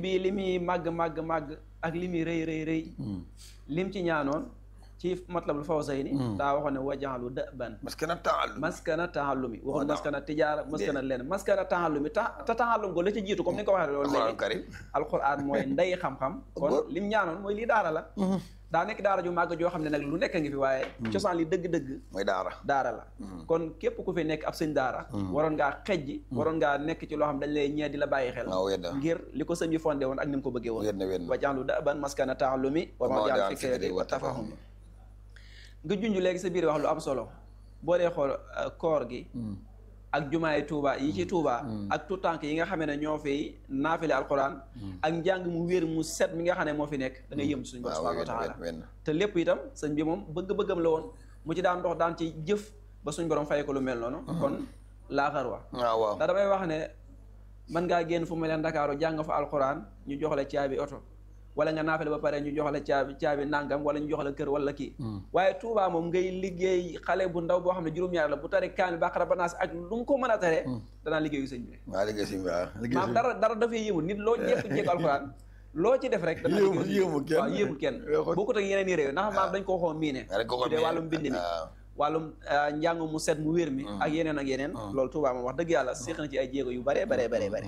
bi li muy màgg màgg màgg ak li muy rëy rëy rëy lim ci ñaanoon ci matlabul fawzayni daa waxoon ne wajaalu dëban parce que nag taallum maskana taallumi waxul waaw. maskana tijaara maskana lenn maskana taallumi ta te taallum ko la ci jiitu comme ni nga ko waxee loolu alxuraan léegi karim alquran mooy ndey xam-xam kon Góor. lim ñaanoon mooy lii daara la daa nekk daara ju màgg joo xam ne nag lu nekk a ngi fi waaye cosaan li dëgg-dëgg mooy daara daara la kon képp ku fi nekk ab sëñ daara waroon ngaa xejji waroon ngaa nekk ci loo xam dañ lay ñee di la bàyyi xel waaw wedda ngir li ko sëñ bi fondé woon ak ni mu ko bëggee woon wedna wedna wa jaalu da'ban maskana ta'allumi wa ma jaal fikrati wa tafahumi nga junj léegi sa biir wax lu am solo boo dee xool euh, koor gi ak jumaay Touba yi ci Touba ak tout tànk yi nga xamee ne ñoo fi naafile alquran ak njàng mu wér mu set mi nga xam ne moo fi nekk da ngay yëm suñu borom waaw subhanahu wa taala wenn te lépp itam sëñ bi moom bëgg-bëggam la woon mu ci daan dox daan ci jëf ba suñ borom fay ko lu mel noonu kon laa xarwa waaw waaw ndax damay wax ne mën ngaa génn fu mu leen Ndakaaru jàng fa alquran ñu jox la caabi oto wala nga naafale ba pare ñu jox la caabi caabi nangam wala ñu jox la kër wala kii waaye Touba moom ngay liggéey xale bu ndaw boo xam ne juróom-ñaar la bu tari kaamil baqara ba naas ak lu nga ko mën a tare danaa liggéeyu sëñ bi waaw liggéey si waaw liggéey maam si dara dara dafay yéemul nit loo jékku-jékku alquran loo ci def rek dana Yéemul- liggéeyu yéemul kenn. waaw yéemul kenn Waxut- bokkut ak yeneen i réew ndax maam dañ koo xoo miine dañ ko xoo bu dee miine. wàllum mbind mi waaw. wàllum ah, njàng mu set mu wér mi ak yeneen ak yeneen loolu Touba moom wax dëgg yàlla séq na ci ay jéego yu bare bare bare bare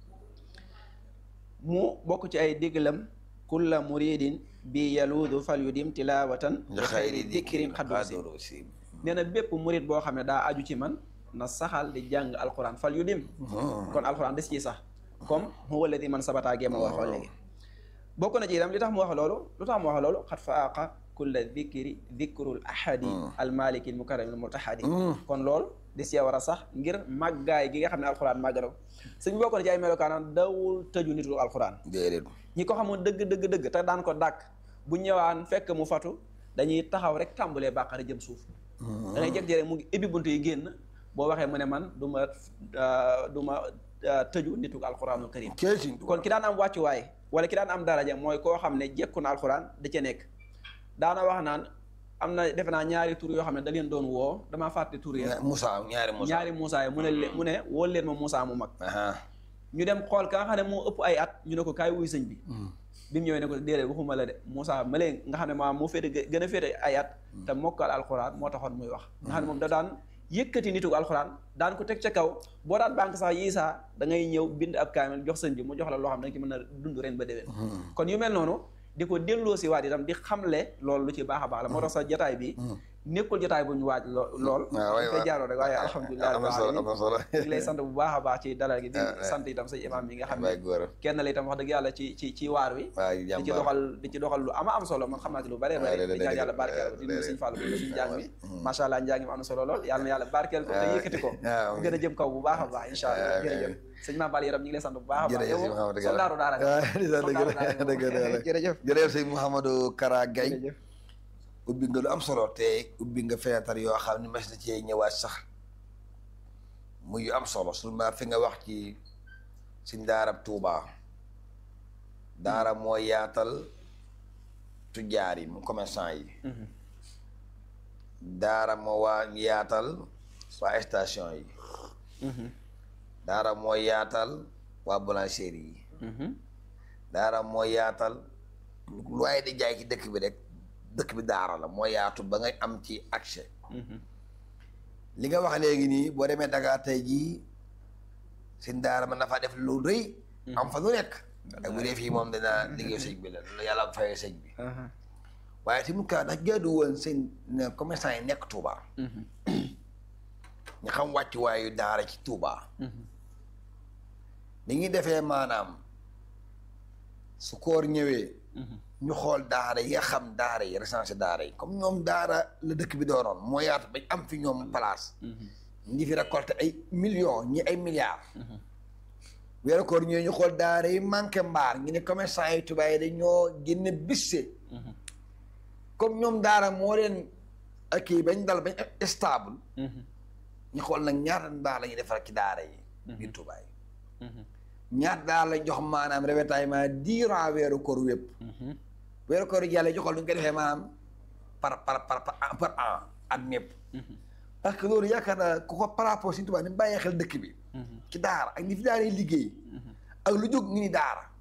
mu bokk ci ay diglam kulla muridin bi yaluudu fal yudim tilawatan nga xayri dikrin xaddu si xaddu si nee na bépp murid boo xam ne daa aju ci man na saxal di jàng alquran fal yudim kon alquran des ci sax comme huwa alladi man sabata géema waxoo léegi bokk na ci itam li tax mu wax loolu lu tax mu wax loolu xat faaqa kulla dikri dikrul ahadi almaliki almukarrami almutahadi kon loolu di see war a sax ngir màggaay gi nga xam ne alxuraan màgg na ko sëñ bi bokk na ci ay melokaanam dawul tëju nitu alxuraan déedéet ñi ko xamoon dëgg dëgg dëgg te daan ko dàkk bu ñëwaan fekk mu fatu dañuy taxaw rek tàmbalee bàqara jëm suuf da ngay jeg jere mu ngi ibbi bunt yi génn boo waxee mu ne man du ma du ma tëju nitu alxuraanul karim keesin kon ki daan am wàccuwaay wala ki daan am daraja mooy koo xam ne jekku na alxuraan da ca nekk daana wax naan am na defe naa ñaari tur yoo xam ne da leen doon woo damaa fàtte tur yi Moussa ñaari Moussa ñaari Moussa yi mu ne leen mu ne woo leen ma Moussa mu mag aha ñu dem xool ka nga xam ne moo ëpp ay at ñu ne ko kaay wuy sëñ bi bi mu ñëwee ne ko déedéet waxuma la de Moussa ma leen nga xam ne maa moo féete gën a féete ay at te mokkal alxuraan moo taxoon muy wax nga xam ne moom da daan yëkkati nitu alxuraan daan ko teg ca kaw boo daan banque sax yii saa da ngay ñëw bind ab kaamil jox sëñ bi mu jox la loo xam ne da nga ci mën a dund ren ba déwén kon yu mel noonu di ko delloo si waat itam di xamle loolu lu ci baax a baax la moo tax sa jotaay bi nekkul jotaay bu ñu waaj lo lool waaw waay koy jaaroo rek waaye alhamdulilah am na solo am na solo ñu ngi lay sant bu baax a baax ci dalal gi di sant itam sa imam yi nga xam waay ne góor kenn la itam wax dëgg yàlla ci ci ci waar wi waay di ci jàmbaar doxal di ci doxal lu ama am solo man xam naa ci lu bare bare di ñaan yàlla barkeel di nuyu suñu fàllu bi suñu njàng mi macha allah njàng mi am na solo lool yàlla na yàlla barkeel ko te yëkkati ko waaw. gën a jëm kaw bu baax a baax incha allah waaw, jërëjëf sëñ Mame Balla yaram ñu ngi lay sant bu baax a baax jërëjëf sëñ Mouhamadou Kara soldaaru daara nga. waaw di sant Soldaaru daara nga. dëgg la jërëjëf jërëjëf sëñ Mouhamadou Kara Gaye jërëjëf ubbi nga lu am solo te ubbi nga fenêtre yoo xam ne mas na cee ñëwaat sax muy yu am solo seulement fi nga wax ci suñ daarab Touba daara moo yaatal tujjaar yi mu commerçant yi daara moo waa yaatal waa station yi daara moo yaatal waa boulangerie yi daara moo yaatal lu waaye di jaay ci dëkk bi rek dëkk bi daara la moo yaatu ba ngay am ci accès li nga wax léegi nii boo demee Dakar tey jii seen daara mën na faa def lu rëy am fa lu nekk ak bu dee fii moom dana liggéey sëñ bi la lu yàlla am fayee sëñ bi waaye tamit kaa ndax jaadu woon seen ne commerçant yi nekk Touba ñu xam wàccuwaayu daara ci Touba ni ngi defee maanaam su koor ñëwee ñu xool daara yi nga xam daara yi recensé daara yi comme ñoom daara la dëkk bi doonoon moo yaatu bañ am fi ñoom place ñi fi récolté ay millions ñi ay milliards weeru koor ñëwee ñu xool daara yi manqué mbaar ñu ne commerçant yi Touba yi dañoo génne bisse comme ñoom daara moo leen ak kii bañ dal bañ stable ñu xool nag ñaata mbaar la ñuy defar ci daara yi biir Touba yi ñaata daara lañ jox maanaam ravitaillement durant weeru koor wépp weeru koor yàlla joxal lu ñu ko defee maanaam par par par par par an at mépp parce que loolu yaakaar naa ku ko par rapport Sëñ Tuubaa ni mu bàyyee xel dëkk bi ci daara ak ni fi daara yi liggéey ak lu jóg ñu ni daara